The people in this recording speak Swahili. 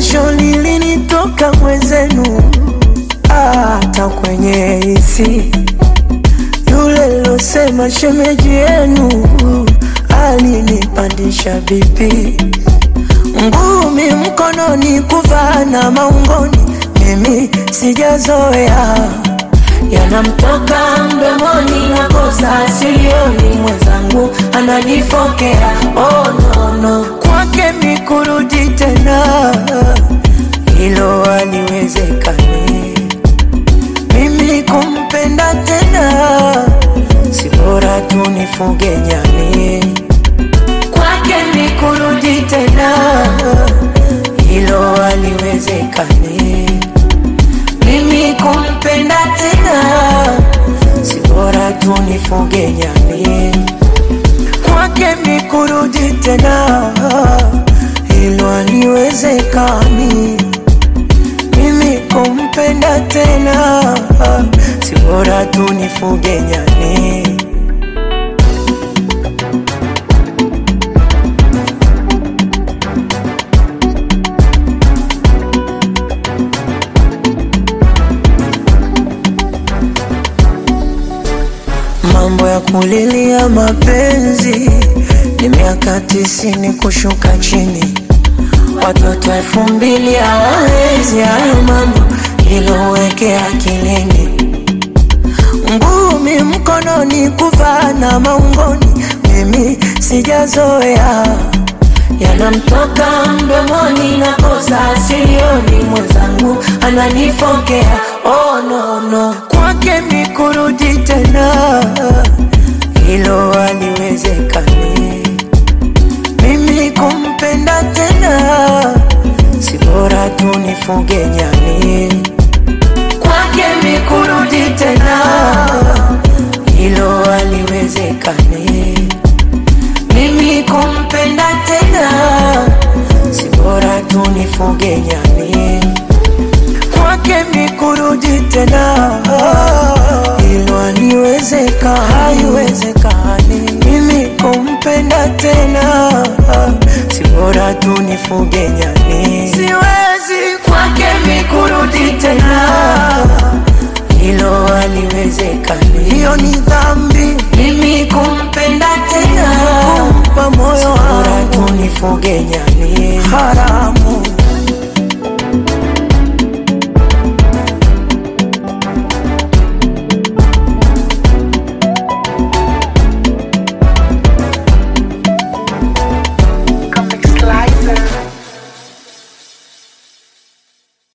jasho lilinitoka mwenzenu, hata kwenye hisi yule losema shemeji yenu alinipandisha bipi, ngumi mkononi, kuvaa na maungoni, mimi sijazoea yanamtoka mdomoni na kosa silioni, mwenzangu ananifokea. Oh, no, no. Kwake mikurudi tena, hilo haliwezekani. Mimi kumpenda tena, si bora tu nifuge nyani. Kwake mikurudi tena, hilo haliwezekani. Mimi kumpenda tena, si bora tu nifuge nyani. Kwake mikurudi tena, hilo haliwezekani. Mimi kumpenda tena, si bora tu nifuge nyani. Mambo ya kulilia mapenzi ni miaka tisini kushuka chini, watoto elfu mbili hawawezi hayo mambo, hilo weke akilini. Ngumi mkononi, kuvaa na maungoni, mimi sijazoea yanamtoka mdomoni na kosa silioni, mwenzangu ananifokea. Oh, no, no. Kwake mikurudi tena, hilo haliwezekani. Mimi kumpenda tena, si bora tu nifuge nyani. Kwake mikurudi tena, hilo haliwezekani. Mimi kumpenda tena, si bora tu nifuge nyani. Kwake mikurudi tena, hilo haliwezeka, haiwezekani. Mimi kumpenda tena, si bora tu nifuge nyani. Siwezi kwake mikurudi tena, hilo haliwezekani. Hiyo ni dhambi, mimi kumpenda tena, kumpa moyo wangu, bora tu nifuge nyani. Haramu